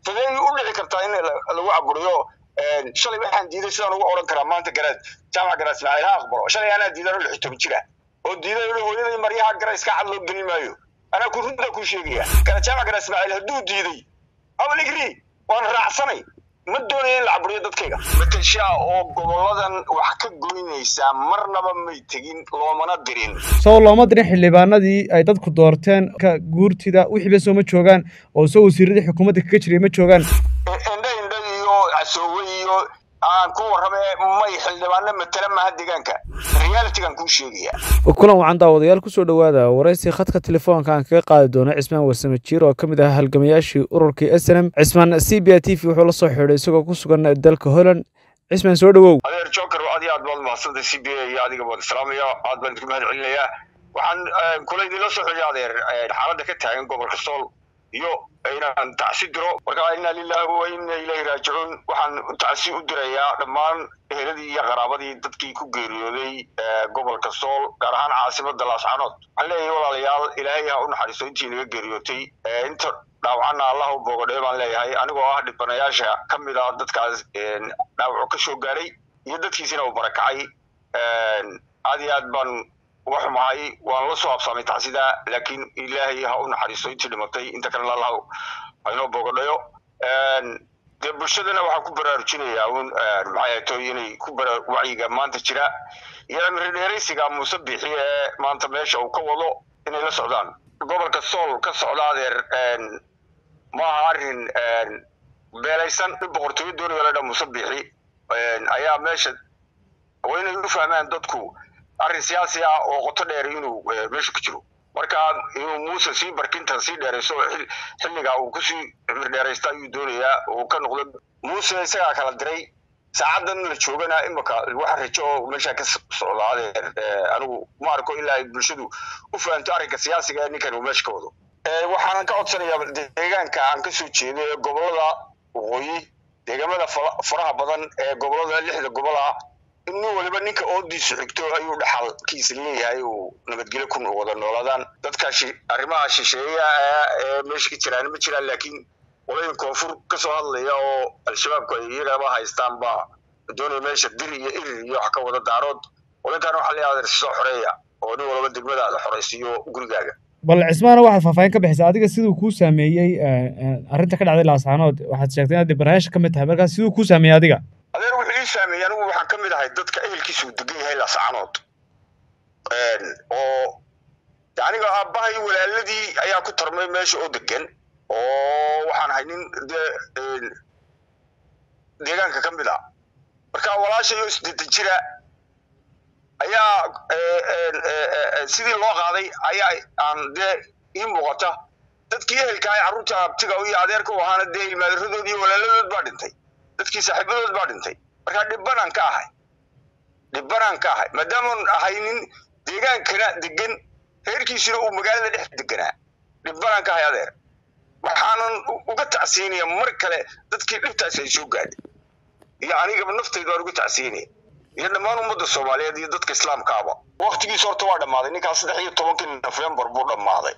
sidee u dhici kartaa in lagu caburiyo shalay waxaan diiday sidaan ugu odhan karaa maanta garaad jaamac garaad ismaaciil ha aqbalo shalay anaa diidan oo lix toban jira oo diiday oo hooyadii maryaha gara iska cad loo geli maayo anaa ku runta ku sheegaya gara jaamac garaad ismaaciil hadduu diiday abaligri waan raacsanay ma doonaya in la caburiyo dadkayga matashaa oo goboladan wax ka goynaysaa marnaba may tegin loomana dirin soo looma dirin xildhibaanadii ay dadku doorteen ka guurtida wixiiba soo ma joogaan oo soo wasiiradii xukuumadda kaga jiray ma joogaan indha indha iyo casoowe iyo aan ku warrame may xildhibaano matala maha deegaanka realitygan kuu sheegaya kulan wacan daawadayaal kusoo dhowaada waraysi khadka telefoonka aan kaga qaadi doono cismaan warsame jiir oo ka mid ah halgamayaashii ururkii s n m cismaan c b t v wuxuu la soo xidhay isagoo ku sugan dalka holland cismaan soo dhowow adeer joker aad iyo aad baad mahadsantay c b a iyo adiga baad islaamaya aad baan idinku mahad celinayaa waxaan kula idinla soo xidhay adeer xaaladda ka taagan gobolka sool iyo inaan tacsi diro marka inna lillahi wa inna ilayhi raajicuun waxaan tacsi u dirayaa dhammaan eheladii iyo qaraabadii dadkii ku geeriyooday gobolka sool gaar ahaan caasimada laascanood waxaan leeyahay walaalayaal ilaahay ha u naxariisto intii naga geeriyootay inta dhaawacana allah u boogadhee baan leeyahay anigoo ah dhibanayaasha ka mid ah dadkaas dhaawaco ka soo gaaray iyo dadkiisina uu barakacay aad iyo aad baan uga xumahay waan la soo absaamay tacsida laakiin ilaahay ha u naxariisto intii dhimatay inta kalena allah ha inoo boogadhayo dee bulshadana waxaan ku baraarujinayaa un maxay ahato inay ku bara wacyiga maanta jira iyo cimri dheeraysiga muuse bixi ee maanta meesha uu ka wado inay la socdaan gobolka sool ka socda adeer ma aha arrin beelaysan in boqortooyo doonayo la dha muuse bixi ayaa meesha waa inay u fahmaan dadku arrin siyaasi ah oo qoto dheer inuu meesha ku jiro marka inuu muuse sii barkinta sii dheerayso xilligaa uu kusii cimri dheeraysta ayuu doonayaa uu ka noqdo muuse isagaa kala diray saacadan la joogana imika waxa rajo oo meesha ka socda adeer anigu ma arko ilaa ay bulshadu u fahanto arrinka siyaasiga ee ninkan uu meesha ka wado waxaanan ka codsanayaa deegaanka aan kasoo jeedo ee gobolada waqooyi deegaamada faraha badan ee gobolada lixda gobol ah in nin waliba ninka oodiisu xigto ayuu dhaxalkiisa leeyahay uu nabadgelyo ku wada noolaadaan dadka arrimaha shisheeya ee meesha ka jiraan ma jiraan laakiin qolayin koonfur kasoo hadlaya oo al-shabaabku ay iyagaba haystaan baa doonaya meesha dir iyo irir iyo wax ka wada daarood qolinkan waxaa leeyahay adeer soo xoreeya oo nin walba degmadaada xoraysiiyo gurigaaga bal cismaana waxaad faahfaahin ka bixisa adiga siduu kuu saameeyey arrinta ka dhacday laascaanood waxaad sheegtay inaad dibanayaasha ka mid tahay markaas siduu kuu saameeyey adiga adeer wuxuu ii saameeyey anigu waxaan ka mid ahay dadka ehelkiisa uu degan yahay laascaanood oo aniga aabbahay walaaladii ayaa ku tarmay meesha oo degan oo waxaan ahay nin dee deegaanka ka mid ah marka walaashayo isdeetan jira ayaa sidii loo qaaday ayaa aan dee ii muuqata dadkii ehelka ay carruurta abtiga iyo adeerka u ahaana dee ilmaadaradood iyo walaaladood baa dhintay dadkii saaxiibadood baa dhintay marka dhibbanaan ka ahay dhibbanaan ka ahay maadaamaan ahay nin deegaankana degan reerkiisuna uu magaalada dhex deganaa dhibbanaan ka ahay adeer waxaanan uga tacsiinaya mar kale dadkii dhibtaas ay soo gaadhay iyo anigaba naftaydu aan uga tacsiinaya iyo dhammaan ummadda soomaaliyeed iyo dadka islaamkaaba waktigiis horta waa dhammaaday ninkaas saddex iyo tobankii nofembar buu dhammaaday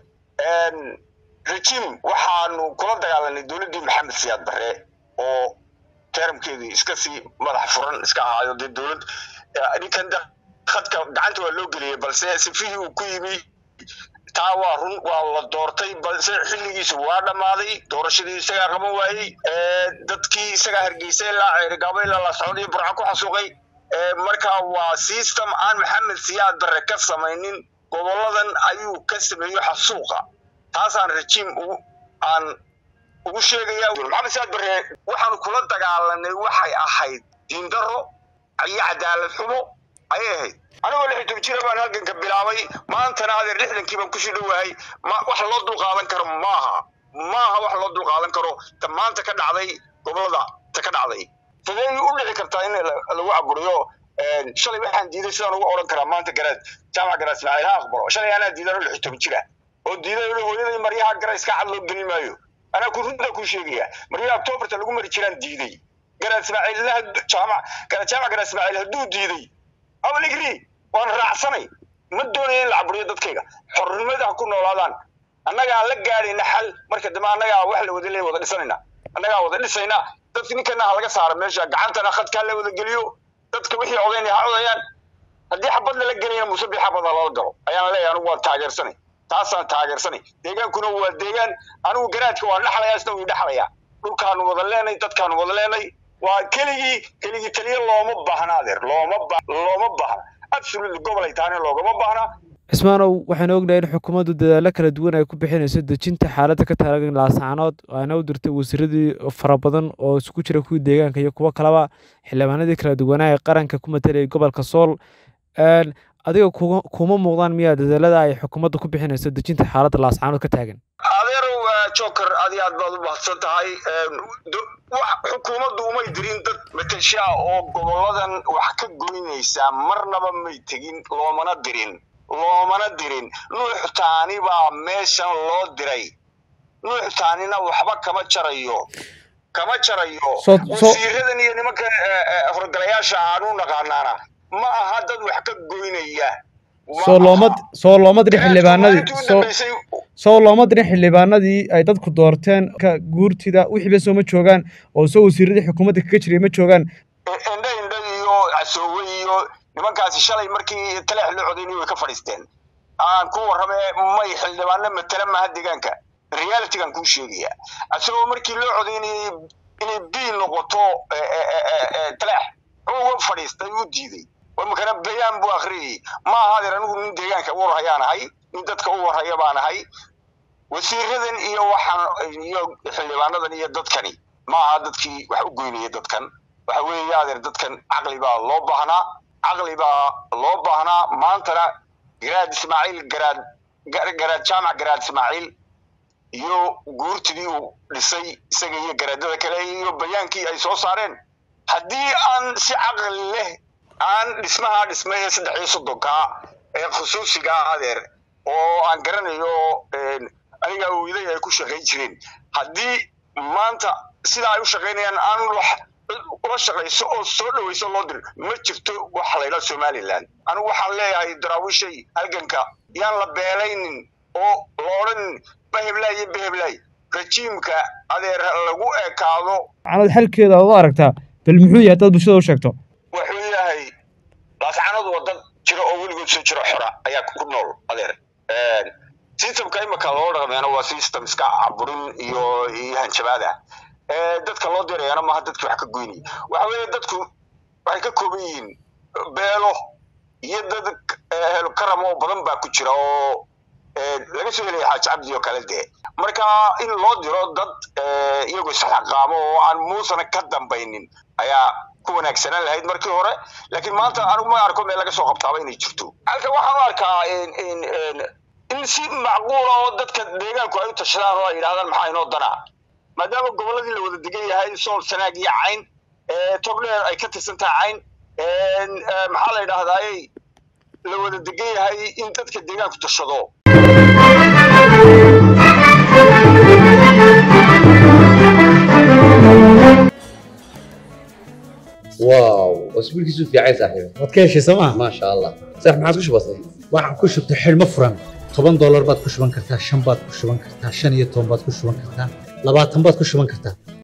rejim waxaanu kula dagaalanay dowladdii maxamed siyaad barre oo teramkeedii iska sii madax furan iska ahaayo dee dowlad ninkan khadka gacanta waa loo geliyey balse sifihii uu ku yimi taa waa run waa la doortay balse xilligiisu waa dhammaaday doorashadii isagaa qaban waayey dadkii isagaa hargeysay ilaa ceerigaabo ilaa laascod iyo burco ku xasuuqay marka waa system aan maxamed siyaad barre ka samaynin goboladan ayuu ka sameeyo xasuuqa taasaan rejiim aan ugu sheegaya maxamed siyaad barre waxaanu kula dagaalanay waxay ahayd diindaro iyo cadaalad xumo ayay ahayd anigoo lix iyo toban jira baan halganka bilaabay maantana adeer lixdankii baan kusii dhowahay wax loo dulqaadan karo maaha maaha wax loo dulqaadan karo ta maanta ka dhacday gobolada ta ka dhacday sidee u dhici kartaa in lagu caburiyo shalay waxaan diiday sidaan ugu odhan karaa maanta garaad jaamac garaad ismaaciil ha aqbalo shalay anaa diidan oo lix iyo toban jira oo diiday oo hooyadii maryaha gara iska cad loo geli maayo anaa ku runta ku sheegaya maryaha octoberta lagu mari jiraan diiday garaad ismaaciil jaamac garaad jaamac garaad ismaaciil hadduu diiday abaligri waan raacsanay ma doonaya in la caburiyo dadkayga xornimada ha ku noolaadaan annagaa la gaadhayna xal marka dambe annagaa wax la wada le wada dhisanayna annagaa wada dhisayna dadka ninkana ha laga saaro meesha gacantana khadkaa la wada geliyo dadka wixii codaynaya ha codayaan haddii xabad lala gelayna musabi xabad ha lala galo ayaan leeyahay anigu waan taageersanay taasaan taageersanay deegaankuna waa deegaan anigu garaadka waan dhexlayaa isna wii dhexlayaa dhulkaanu wada leenay dadkaanu wada leenay waa keligii keligii taliya looma baahna adeer looma ba looma baahna absolutely gobol ay tahana loogama baahna cismaanow waxaan ognahay in xukuumaddu dadaallo kala duwan ay ku bixinayso dejinta xaaladda ka taagan laascaanood ayna u dirtay wasiiradii fara badan oo isku jira kuwii deegaanka iyo kuwo kaleba xildhibaanadii kala duwanaa ee qaranka ku matalayay gobolka sool adiga kuma muuqdaan miyaa dadaalada ay xukuumaddu ku bixinayso dejinta xaaladda laascaanood ka taagan adeerow joker adi aad baad u mahadsan tahay xukuumaddu umay dirin dad matashaa oo goboladan wax ka goynaysa marnaba may tegin loomana dirin loomana dirin nuux taani baa meeshan loo diray nuux taanina waxba kama jarayo kama jarayo wasiiradan iyo nimanka horgalayaasha aanu naqaanaana ma aha dad wax ka goynaya soo looma soo looma dirin xildhibaanadii soo soo looma dirin xildhibaanadii ay dadku doorteen ka guurtida wixiiba sooma joogaan oo soo wasiiradii xukuumadda kaga jiray ma joogaan indha indha iyo casoowe iyo nimankaasi shalay markii taleex loo codaynay way ka fadhiisteen aan ku warrame may xildhibaano matala maha deegaanka realitygan kuu sheegaya asagoo markii loo codaynayay inay b noqoto taleex uga fadhiistay u diiday markana bayaan buu akhriyay ma aha adeer anigu nin deegaanka u warhayaan ahay nin dadka u warhaya baan ahay wasiiradan iyo waxaan iyo xildhibaanadan iyo dadkani ma aha dadkii wax u goynaya dadkan waxa weeye adeer dadkan caqli baa loo baahnaa caqli baa loo baahnaa maantana garaad ismaaciil garaad garaad jaamac garaad ismaaciil iyo guurtidii uu dhisay isaga iyo garaadada kale iyo bayaankii ay soo saareen haddii aan si caqli leh aan dhismaha dhismay ee saddex iyo soddonkaa ee khusuusigaa adeer oo aan garanayo aniga wiiday ay ku shaqayn jireen haddii maanta sidaa ay u shaqaynayaan aan ula shaqayso oo soo dhawayso loo dir ma jirto waxa laydhaha somaliland anigu waxaan leeyahay daraawiishay halganka yaan la beelaynin oo la odhanin baheblaay iyo baheblaay rajiimka adeer lagu ekaado macnad xalkeeda aad u aragtaa bal muxuu yahay dad bulshada u sheegto wuxuu yahay laascanadu waa dad jiro oo weligood soo jiro xora ayaa ku nool adeer systemka imika loo dhaqmeena waa system iska caburin iyo iyo hanjabaada dadka loo dirayana maaha dadki wax ka goynaya waxa weeye dadku waxay ka kooban yihiin beelo iyo dad helo karam oo badan baa ku jira oo laga soo helaya xaaji cabdi oo kale dee marka in loo diro dad iyagoo isxaqaamo oo aan muusana ka dambaynin ayaa ku wanaagsanaan lahayd markii hore laakiin maanta anigu ma arko meel laga soo qabtaaba inay jirto halka waxaan u arkaa in si macquula oo dadka deegaanku ay u tashadaan oo ay yidhahdaan maxaa inoo danaa maadaama gobolladii la wada degan yahay sool sanaag iyo cayn togdheer ay ka tirsan tahay cayn maxaa la yidhahdaaye la wada degan yahay in dadka deegaanku tashado واو اسبوعك في عايز صاحبي waad ka heshay sooma ما شاء الله صح ما عاد وش بصير waxaan ku shubtay xidhmo furan toban doolar baad ku shuban kartaa shan baad ku shuban kartaa shan iyo toban baad ku shuban kartaa labaatan baad ku shuban kartaa